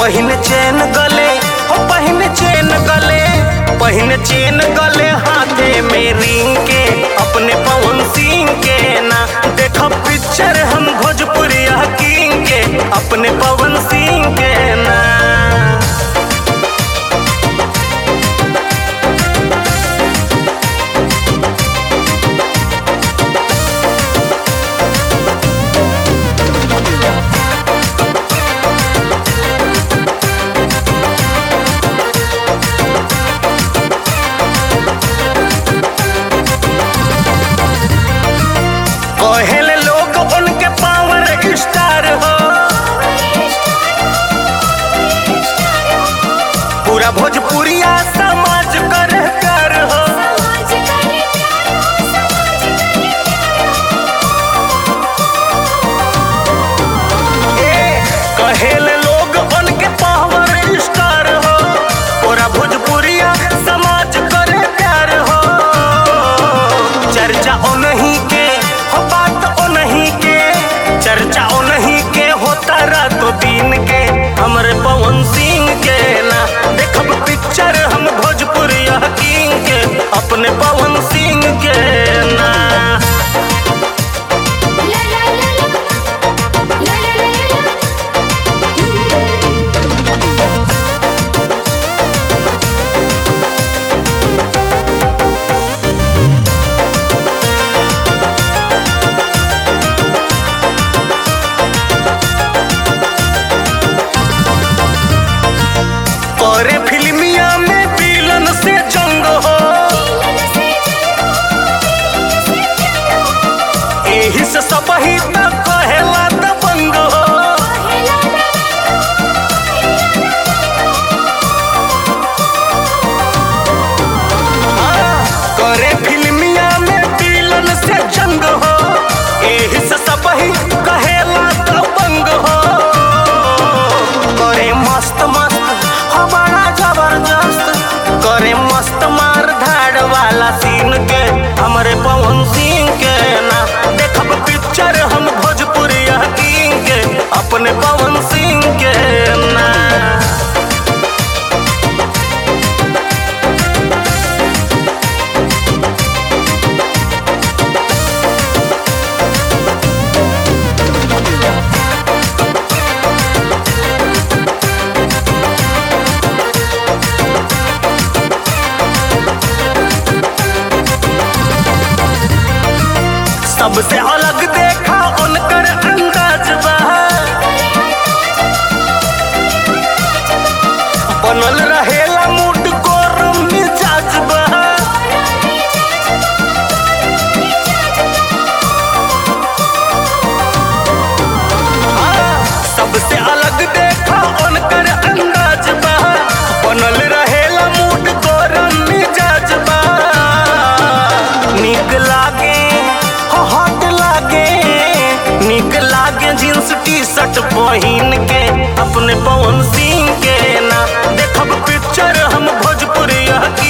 पहिन चेन गले हो पहिन चेन गले पहिन चेन गले हाथे में रिंग के अपने पवन सिंह के ना देखो पिक्चर हम भोजपुरिया किंग के अपने पवन सिंह के ना कहेले लोग उनके पावर स्टार हो पूरा भोजपुरिया समाज कर कर हो ए, कहेले लोग उनके पावर स्टार हो पूरा भोजपुरिया समाज कर प्यार हो चर्चा ओ नहीं के हो बात ओ नहीं के चर्चा ओ नहीं के होता रातों दिन के हमरे पवन सिंह के ना देखब पिक्चर हम भोजपुरिया किंग के अपने पवन सिंह के ना करे फिल्मिया में विलन से जंग हो एही से सब ही तक कहेला दबंग हो करे फिल्मिया में विलन से जंग हो एही से सब ही कहेला दबंग हो करे मस्त मस्त हमारा जबरदस्त करे मस्त मार धाड़ वाला सीन के हमरे पवन सिंह के ना देखब पिक्चर हम भोजपुरिया किंग के अपने पवन सिंह के ना सबसे अलग देखा उनकर अंदाज बा बनल रहेला मूड गरम मिजाज बा सबसे अलग देखा उनकर अंदाज बा बनल रहेला मूड गरम मिजाज बा निक लागे हो हट लागे निक लागे जींस टी शर्ट पहिन के अपने पवन सिंह के ना देखब पिक्चर हम भोजपुरिया की